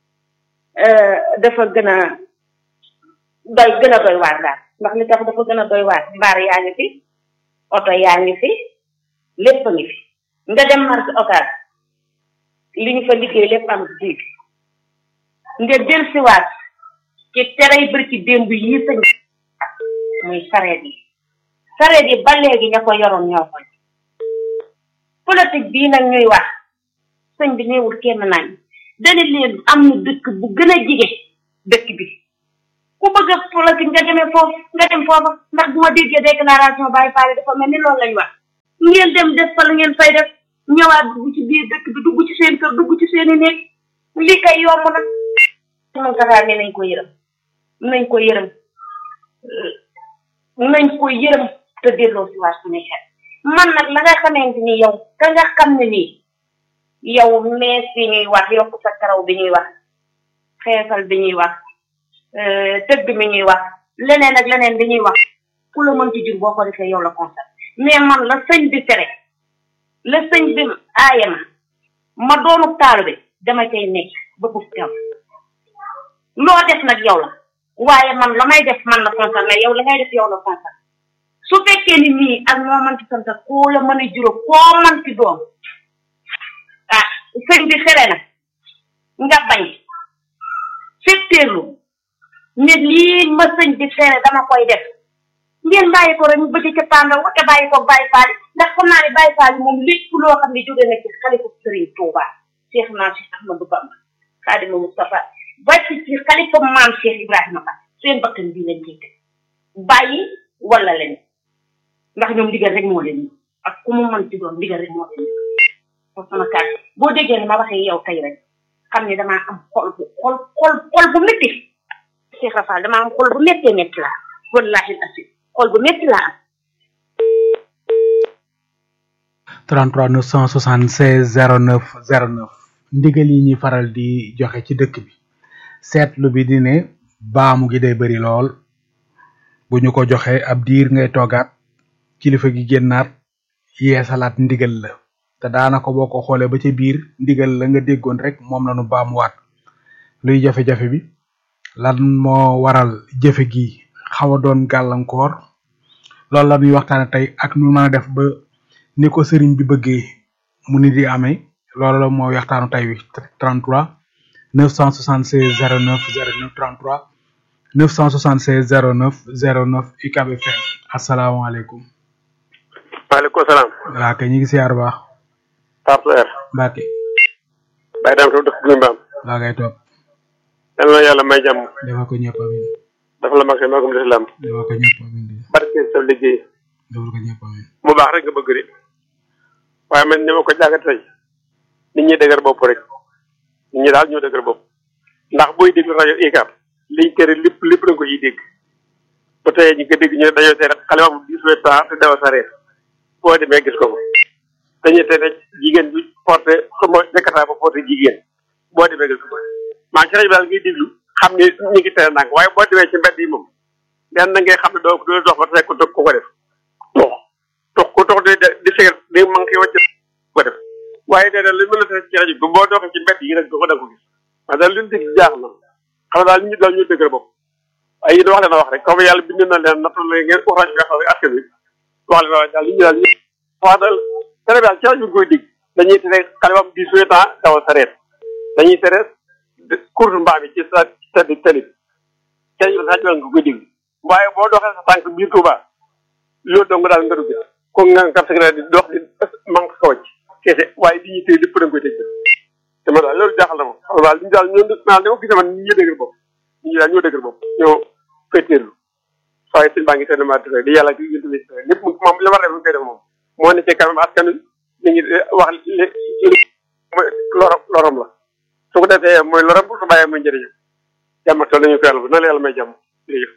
dafa gën a doy gën a doy waar daal ndax li tax dafa gën a doy waar mbaar yaa ngi fi oto yaa ngi fi lépp a ngi fi nga dem marché occas li ñu fa liggéey lépp am ci biir nga del siwaat ci terey bërki démb yi sëñ muy sareet yi sareet yi ba léegi ña ko yoroon ñoo koy politique bii nag ñuy wax sëñ bi néewul kenn nañ dana leen am na dëkk bu gën a jige dëkk bi ku bëgg a politique nga demee foofu nga dem foofa ndax bu ma déggee déclaration Baye Fall dafa mel ni loolu lañ wax ngeen dem def fa la ngeen fay def ñëwaat dugg ci biir dëkk bi dugg ci seen kër dugg ci seen i néeg lii kay yomb na moom taxaa ne nañ ko yërëm nañ ko yërëm nañ ko yërëm te delloo si waat suñu xel man nag la nga xamante ni yow ka nga xam ne nii yow mees bi ñuy wax yokk sa karaw bi ñuy wax xeesal bi ñuy wax tëgg mi ñuy wax leneen ak leneen bi ñuy wax ku la mënti jur boo ko defee yow la constat mais man la sëñ bi tere la sëñ bi aaye ma ma doonu taalu bi dama cay nekk ba buf teew loo def nag yow la waaye man la may def man la concerné yow la ngay def yow la concerné su fekkee ni nii ak moo manti sant koo la mën a juróom koo manti doom ah sëñ bi xere na nga bañ fetteerlu ne lii ma sëñ bi xere dama koy def ngeen bàyyi ko rek ñu bëgg ca pàndaw te bàyyi ko bàyyi faal ndax xam naa ne bàyyi faal moom lépp loo xam ne jóge na ci xalifa sëriñ Touba Cheikh naa Cheikh Ahmadou Bamba Xaadimu Mustafa ba ci ci xalifa maam Cheikh Ibrahima Ba seen bakkan bii lañ ciy teg bàyyi wala leen ndax ñoom ndigal rek moo leen ak ku mu mën ci doon ndigal rek moo leen foofu sama kàddu boo déggee ne ma waxee yow tey rek xam ne damaa am xol bu xol xol xol bu métti Cheikh Rafal damaa am xol bu méttee métti laa wallahi asi xol bu métti laa am 33 976 09 09 ndigal yi ñuy faral di joxe ci dëkk bi seetlu bi di ne baamu gi day bari lool bu ñu ko joxe ab diir ngay toogaat kilifa gi génnaat yeesalaat ndigal la te daanaka boo ko xoolee ba ca biir ndigal la nga déggoon rek moom la nu baamuwaat luy jafe-jafe bi lan moo waral jëfe gi xaw a doon gàllankoor loolu la ñuy waxtaane tey ak nu mën a def ba ni ko sëriñ bi bëggee mu ni di amee loolu la mooy waxtaanu tey wi 33 976 09 09 33 976 09 09 UCAB FM asalaamaaleykum. maaleykum salaam. waa kay ñu ngi siyaar baax. Pape Seer. Mbacke. Baye Dame Sow dëkk Guy Mbaam. waa ngay toog. yal na yàlla may jàmm. dafa ko ñëpp amin. dafa la mag see magum lislaam. dafa ko ñëpp amin. barke sa liggéey. dafa ko ñëpp amin. mu baax rek nga bëgg de. waaye man ni ma ko jàngat tey nit ñi dëgër bopp rek nit ñi daal ñoo dëgër bopp ndax booy déglu rajo ICAP liñ tere lépp lépp da nga ko ciy dégg ba tey ñu ko dégg ñu ne dañoo tere xale bu dix-huit ans te dawa sareet boo demee gis ko fa dañuy tere jigéen bi porté xama dekkataa ba porté jigéen boo demee gis ko fa maa ci rajo bi daal ngay déglu xam ne ñu ngi tere nang waaye boo demee ci mbedd yi moom den na ngay xam ne doo doo dox ba tey ko ko ko def tox tox ku tox di di seet di manqué wàcc ko def waaye nee na li mën a tere ci rajo bi boo doxee ci mbedd yi rek ko da ko gis waaye daal li ñu dégg jaax na xam daal nit ñi daal ñu dëgër bopp ay yéen wax leen wax rek comme yàlla bind na leen nattal la ngeen wax rajo bi xam ne askan wi wax leen wax daal nit ñi daal ñu wax daal tere bi daal ci rajo bi koy dégg dañuy tere xale bam dix-huit ans dawal sareet dañuy tere course mbaam yi ci sa sa di tali bi ci rajo bi nga koy dégg waaye boo doxee sa tànk biir Touba loolu dong daal nga dugg ko nga nga secret di dox di manque ko wàcc kese waaye li ñuy téye lépp da nga koy dégg te ma daal loolu jaaxal na ma xam daal li ñu daal ñoo daal li ma gisee man ñi ñoo dëgër bopp ñi daal ñoo dëgër bopp ñoo féeteerlu waaye sëñ baa ngi teel ma di yàlla di yëntu lépp moom li ma def mu koy def moom moo ne ci kanam askan wi ñu ngi wax li lorom lorom la su ko defee mooy lorom bu su bàyyee muy njëriñam jàmm ak tool nañu ko yàlla bu na la yàlla may jàmm jërëjëf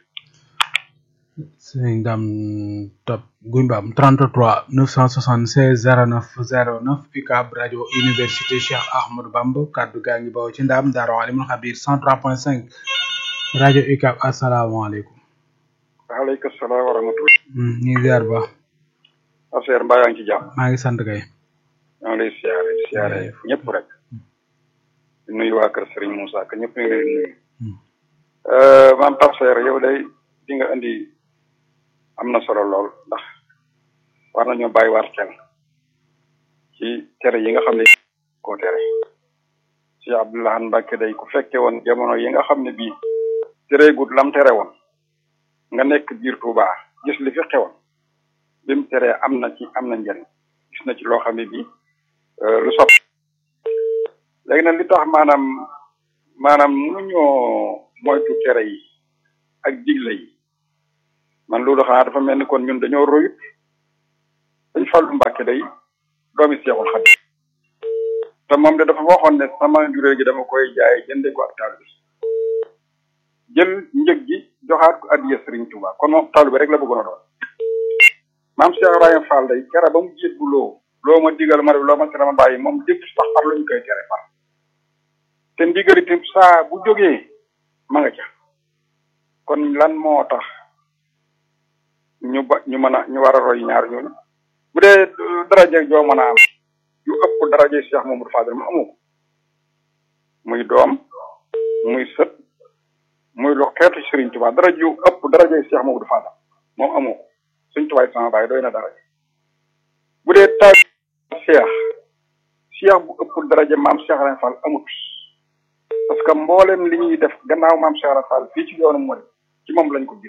sëñ dam top guy mbaam 33 976 09 09 UCAB rajo université Cheikh Ahmadou Bamba kaddu gaa ngi bawoo ci ndam daaro alimul xabir 103.5 rajo UCAB asalaamaaleykum waaleykum salaam wa rahmatulah. ñu ngi ziar ba affaire mbaa yaa ngi ci jàmm. maa ngi sant kay maa ngi lay siyaare siyaare ñëpp rek. di nuyu waa kër Serigne Moussa ka ñëpp ñu ngi leen di nuyu. maam Tafsir yow day di nga indi am na solo lool ndax war nañoo bàyyi waat xel ci tere yi nga xam ne koo tere si Abdoulahan Mbacke day ku fekke woon jamono yi nga xam ne bii tereegut lam tere woon nga nekk biir Touba gis li fi xewoon bi mu teree am na ci am na njëriñ gis na ci loo xam ne bii lu sopp léegi nag li tax maanaam maanaam mënuñoo moytu tere yi ak digle yi man loolu xanaa dafa mel ni kon ñun dañoo royut dañ Fallu Mbàkke day doomi Seexul Xadiim te moom de dafa waxoon ne sama njurée gi dama koy jaay jënde ko ak taalibe bi jël njëg gi joxaat ko addiya Sëriñ Tuubaa kon moom taalibe bi rek la bëggoon a doon maam Cheikh Ibrahima Fall day kera ba mu jiit bu loo loo ma digal ma def loo ma tere ma bàyyi moom dépp sax par lu ñu koy tere par te ndigal itam saa bu jógee ma nga ca kon lan moo tax ñu ba ñu mën a ñu war a roy ñaar ñooñu bu dee daraje joo mën a am yu ëpp daraje Cheikh Mamadou Fadel mu amu ko muy doom muy sët muy lu xeetu Serigne Touba daraje yu ëpp daraje Cheikh Mamadou Fadel moom amu ko Serigne Touba sama baay doy na daraje bu dee taal Cheikh Cheikh bu ëpp daraje maam Cheikh Ibrahima Fall amut parce que mboolem li ñuy def gannaaw maam Cheikh Ibrahima Fall fii ci yoonu mooy ci moom lañ ko gis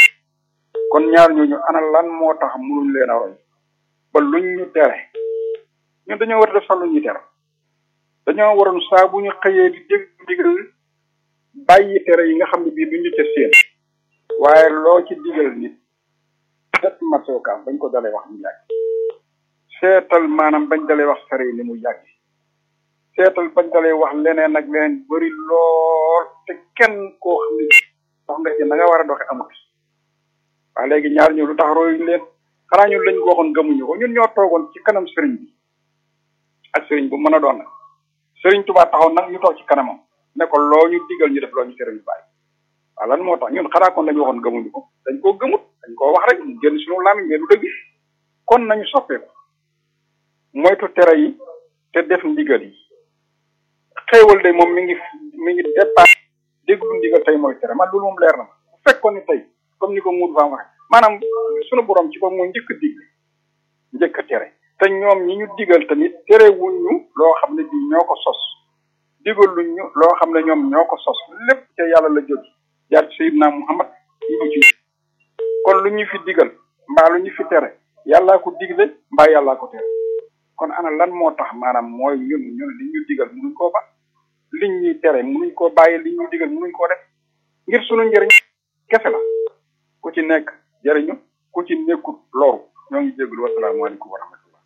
kon ñaar ñooñu ana lan moo tax mënuñ leen a roy ba luñ ñu tere ñun dañoo war a def sax lu ñuy tere dañoo waroon saa bu ñu xëyee di dégg ndigal bàyyi tere yi nga xam ne bii duñ ñu ca seen waaye loo ci digal nit set matookaam bañ ko dalee wax mu yàgg seetal maanaam bañ dalee wax sare yi ni mu yàgg seetal bañ dalee wax leneen ak leneen bëri lool te kenn koo xam ne wax nga ci na nga war a doxe amut waaye léegi ñaar ñu lu tax royuñ leen xanaa ñun lañ ko waxoon gëmuñu ko ñun ñoo toogoon ci kanam sëriñ bi ak sëriñ bu mën a doon nag sëriñ Tuubaa taxaw nag ñu toog ci kanamam ne ko loo ñu digal ñu def loo ñu tere ñu bàyyi waaw lan moo tax ñun xanaa kon lañu waxoon gëmuñu ko dañ koo gëmut dañ koo wax rek ñu génn suñu làmmiñ mais du dëgg kon nañu soppeeku moytu tere yi te def ndigal yi xéewal de moom mi ngi mi ngi départ déglu ndigal tey mooy tere man loolu moom leer na ma bu fekkoon ni tey comme ni ko Moudou Fam waxee maanaam sunu borom ci ko mooy njëkk a digle njëkk a tere te ñoom ñi ñu digal tamit terewuñ ñu loo xam ne bii ñoo ko sos digaluñ ñu loo xam ne ñoom ñoo ko sos lépp te yàlla la jóg jaar ci Seydina Muhammad ñu ko ci kon lu ñu fi digal mbaa lu ñu fi tere yàllaa ko digle mbaa yàllaa ko tere kon ana lan moo tax maanaam mooy ñun ñun li ñu digal mënuñ koo ba liñ ñuy tere mënuñ koo bàyyi li ñuy digal mënuñ koo def ngir sunu njëriñ kese la ku ci nekk jëriñu ku ci nekkul loru ñoo ngi jégalu wasalaamaaleykum wa rahmatullah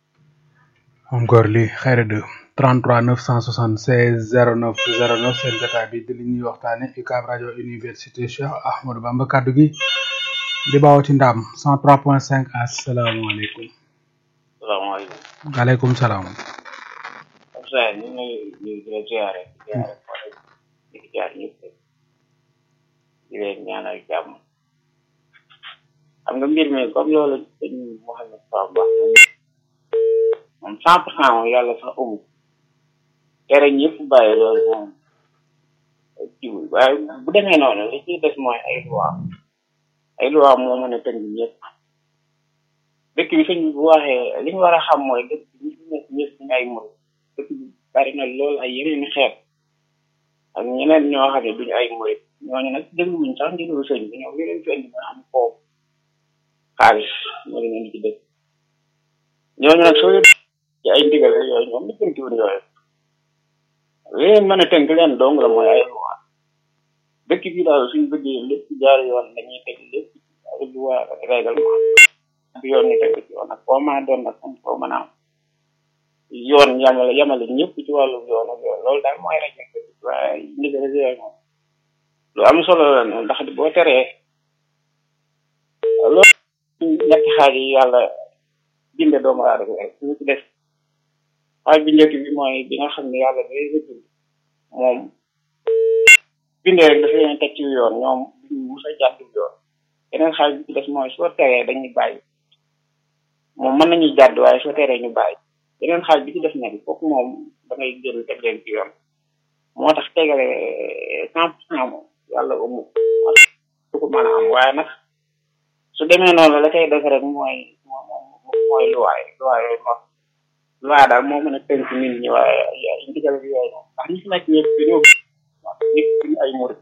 encore li xayra de 33 976 09 09 seen jotaay bi di li ñuy waxtaane UCAB rajo université Cheikh Ahmadou Bamba kaddu gi di bawoo ci ndam 103.5 asalaamaaleykum. salaamaaleykum. waaleykum salaam. Abdoulaye ñu ngi lay di la ziare ziare di di jaar ñëpp di leen ñaanal jàmm xam nga mbir mi comme loolu dañ Mouhamed Fall wax moom cent pour cent moom yàlla sax amu tere ñëpp bàyyi loolu moom jiwul waaye bu demee noonu li ciy des mooy ay loi ay loi moo mën a tënk ñëpp dëkk bi sëñ bi bu waxee li ñu war a xam mooy dëkk bi ñu fi nekk ñëpp ñu ay mur dëkk bi bari na lool ay yeneen xeet ak ñeneen ñoo xam ne duñu ay murit ñooñu nag dégluwuñ sax ndigalu sëñ bi ñoom li leen fi indi mooy am foofu xaalis moo leen indi ci dëkk ñooñu nag soo leen ci ay ndigal yooyu ñoom li tënkiwuñ yooyu li leen mën a tënk leen dong la mooy ay loi dëkk bi daal suñ bëggee lépp jaar yoon dañuy teg lépp ay loi ak règlement bu yoon ni tegu ci yoon ak foo mën a doon nag am foo mën a am yoon yamale yamale ñëpp ci wàllu yoon ak yoon loolu daal mooy rek waaye ndigal yooyu moom lu am solo la ne ndax boo teree loolu ñetti xaaj yi yàlla binde doomu aadama rek ñu ci des xaaj bi njëkk bi mooy bi nga xam ne yàlla day la bind moom bindee rek dafa leen teg ci yoon ñoom duñu mus a jàddu yoon yeneen xaaj bi ci des mooy soo teree dañuy bàyyi moom mën nañuy jàdd waaye soo teree ñu bàyyi yeneen xaaj bi ci des nag foofu moom da ngay jël teg leen ci yoon moo tax tegale cent pour cent moom yàlla ba mu du ko mën a am waaye nag su demee noonu la koy def rek mooy mooy luwaay luwaay yooyu moom luwaay daal moo mën a tënk nit ñi waaye ay ndigal bi yooyu moom ndax ñi fi nekk ñëpp dañoo nit ñu ay murit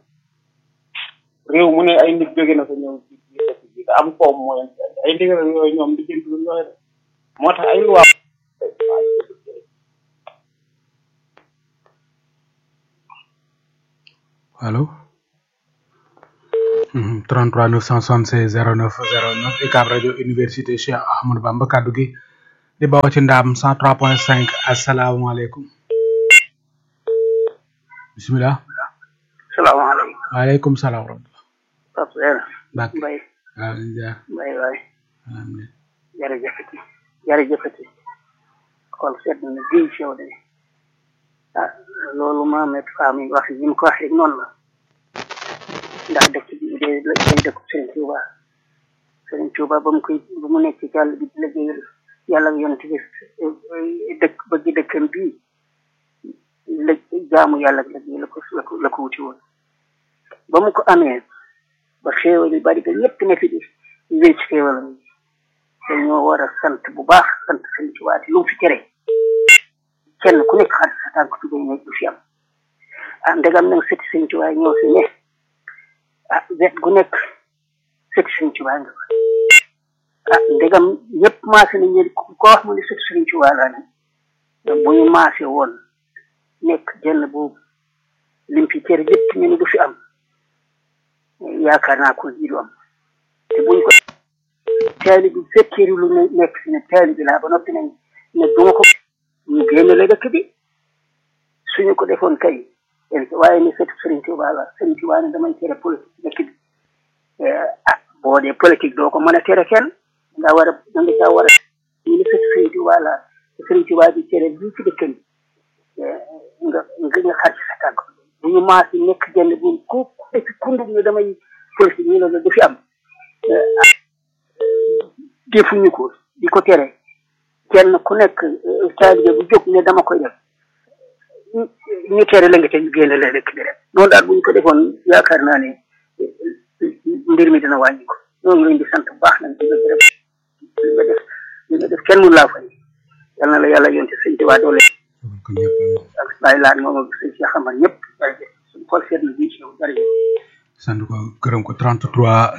réew mu ne ay nit jóge na ko ñëw ci ci dëkk bi te am koom moo leen ay ndigal yooyu ñoom di jënd yooyu moo tax ay luwaay allo 33 976 09 09 UCAB rajo université Cheikh Ahmadou Bamba kaddu gi di bawoo ci ndaam 103.5 asalaamaaleykum bisimilah. salaamaaleykum. waaleykum salaam wa rahmatulah. Pape Sera. Mbacke Mbaye. waaw Ndiaye. Mbaye waay. amiin. jërëjëfati jërëjëfati xool seet na ne bii si yow de ah loolu Mohamed Fam yi wax yi mu ko waxee noonu la ndax dëkk bi de la day dëkk Serigne Touba Serigne Touba ba mu koy ba mu nekk ci àll bi di liggéeyal yàlla ak yonent bi dëkk bëgg dëkkam bii la jaamu yàlla ak liggéey la ko la ko la ko wuti woon ba mu ko amee ba xéewal yi bari ba ñëpp ne fi di wéy ci xéewalam yi dañoo war a sant bu baax sant Serigne Touba lu mu fi tere kenn ku nekk xar sa tànk tubéy ne du fi am ah ndegam nag sëti Serigne Touba ñoo fi ne ah wet gu nekk sëti Serigne Touba nga fa ah ndegam ñëpp maase nañ ne ko wax mu ne sëti Serigne Touba laa ne bu ñu maase woon nekk jenn boobu lim fi tere lépp ñu ne du fi am yaakaar naa ko ji du am te buñ ko taali bi fekkee lu ne nekk si ne taali bi laa ba noppi nañ ne du ma ko ñu génne la dëkk bi suñu ko defoon kay waaye ni sëtu Serigne Touba la Serigne Touba ne damay tere politique dëkk bi ah boo dee politique doo ko mën a tere kenn nga war a da nga caa war a ñu ne sëtu Serigne Touba la Serigne Touba di tere bii ci dëkk bi nga nga nga xar ci sa tànk bu ñu maasi nekk jenn bu ku ku kundum ne damay politique ñu ne la du fi am defuñu ko di ko tere kenn ku nekk taalibe bu jóg ne dama koy def ñu tere la nga te ñu génne la rek di rek noonu daal bu ñu ko defoon yaakaar naa ne mbir mi dina wàññi ko ñoo ngi leen di sant bu baax nag di nga gërëm li nga def li nga def kenn mun laa fay yal na la yàlla yonte sëñ Tuubaa doole ak bàyyi laan moom ak sëñ Cheikh Amar ñëpp suñu xol seet na bii ci yow jërëjëf sant ko gërëm ko 33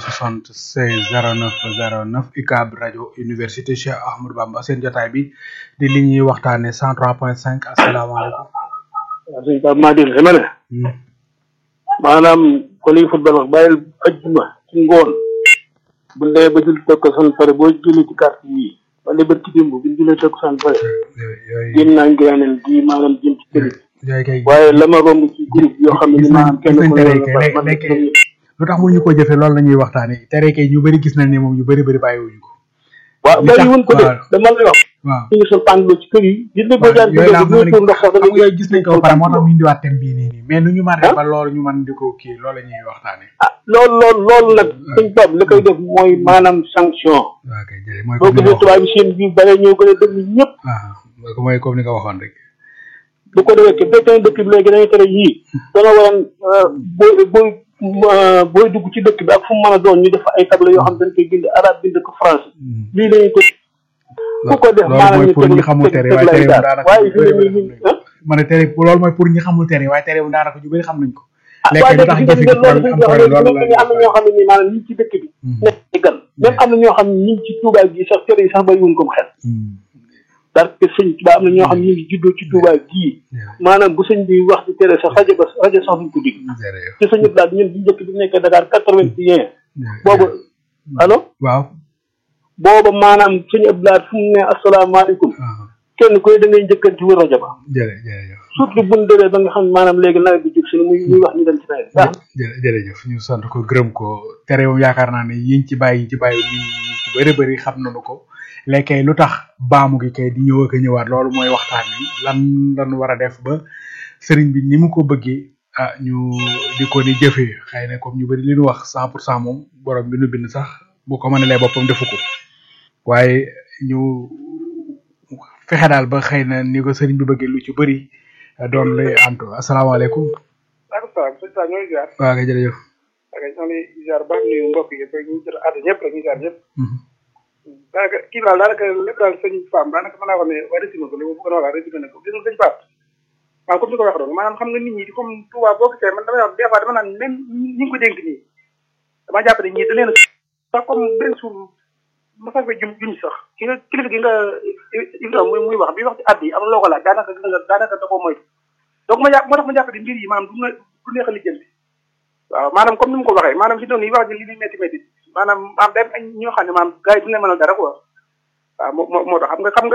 976 09 09 UCAB rajo université Cheikh Ahmadou Bamba seen jotaay bi di li ñuy waxtaane 103.5 asalaamaaleykum. waaw sëñ Pape maa dégg sama ne. maanaam ko liy football wax bàyyil ajjuma ci ngoon bu ndee ba jul tokk san pare boo julli ci carte yi wala ba ci dimb bu jullee tokk san pare génn naa ngiraaneel gi maanaam jëm ci kër yi waaye la ma romb ci groupe yoo xam ne ni maanaam kenn ku ne lu tax mu ñu ko jëfe loolu la ñuy waxtaane tere kay ñu bëri gis nañ ne moom ñu bëri bëri bàyyiwuñu ko waaw bàyyi wuñ ko de dama lay wax waaw ñu ngi sol pàndloo ci kër yi gis nga boo daan yooyu laa dugal xam ndox sax da nga ngay yooyu gis nañ ko ba pare moo tax mu indiwaat thème bii nii nii mais nu ñu mën a def ba loolu ñu mën di ko kii loolu la ñuy waxtaane ah loolu loolu loolu nag sëñ Pape li koy def mooy maanaam sanction waaw kay jërëjëf mooy boo comme ni gisee nga tubaab yi seen biir bare ñoo gën a dëgg ñëpp waxoon mooy comme ni nga waxoon rek bu ko defee te fekkee dëkk bi léegi dañuy tere yii dana waroon booy booy booy dugg ci dëkk bi ak fu mu mën a doon ñu def ay table yoo xam dañ koy bind arabe bind ko français lii lañuy ko ku ko def loolu maanaam mooy ñu pour ñi xamul tere waaye tere daal daanaka waaye ñu fi bëri ne bëri nii xam nañ ko ma ne tere loolu mooy pour ñi xamul tere waaye tere daanaka ñu bëri xam nañ ko ah léegi waaye lu léegi tax fi jëfe ngeen gi loolu problème suñ am ko problème waxee loolu am na ñoo xam ne nii maanaam ñu ngi ci dëkk bi nekk ci gan même am na ñoo xam ne ñu ngi ci Touba gi sax tere yi sax bari wuñ ko xel parce que sëñ Touba am na ñoo xam ne ñu ngi juddoo ci Touba gii maanaam bu sëñ bi wax di tere sax rajo ba rajo sax duñ ko dégg ci sëñ Abdoulaye ñun bu njëkk bi nekkee Dakar quatre vingt et un boobu allo waaw booba maanaam sëñ Abdoulaye fu mu ne asalaamaaleykum kenn koy da ngay njëkkanti wër rajo ba jërëjëf jërëjëf surtout buñ demee ba nga xam ne maanaam léegi nawet bi jub si muy muy wax ñu dem ci nawet baax jërë- jërëjëf ñu sant ko gërëm ko tere moom yaakaar naa ne yiñ ci bàyyi yiñ ci bàyyi ñun ñu ci bëri bëri xam nañu ko léegi kay lu tax baamu gi kay di ñëw ak a ñëwaat loolu mooy waxtaan bi lan lan war a def ba sëriñ bi ni mu ko bëggee ah ñu di ko ni jëfee xëy na comme ñu bëri li ñu wax cent pour cent moom borom bi nu bind sax bu ko mënalee boppam defu ko waaye ñu fexe daal ba xëy na ni ko sëriñ bi bëggee lu ci bëri doon lay antu asalaamaaleykum waaleykum salaam sëñ Sa ñooy ziar waa kay jërëjëf ak ñoo ngi ziar baax nuyu mbokk yëpp rek ñu jot àdd ñëpp rek ñu ziar ñëpp daanaka kii daal daanaka lépp daal sëñ Fam daanaka mën naa wax ne waa résumé ko li ma bëggoon a wax résumé na ko gis nga sëñ Fam waaw comme ni ko waxee doon maanaam xam nga nit ñi di comme Touba boo gisee man damay wax des fois dama naan même ñi ngi ko dénk nii dama jàpp ne ñii da leen a sax comme benn suur ma sax fay jum jum sax ki nga kilifa gi nga Ibrahima muy muy wax bi wax ci àdd yi am loo ko laaj daanaka gis nga daanaka da koo moytu donc ma jàpp moo tax ma jàpp ne mbir yi maanaam du nga du neex a lijjanti waaw maanaam comme ni mu ko waxee maanaam fi doon yi wax ji li muy métti métti maanaam am day am ñoo xam ne maanaam gars yi duñu leen mënal dara quoi waaw moo moo moo tax xam nga xam nga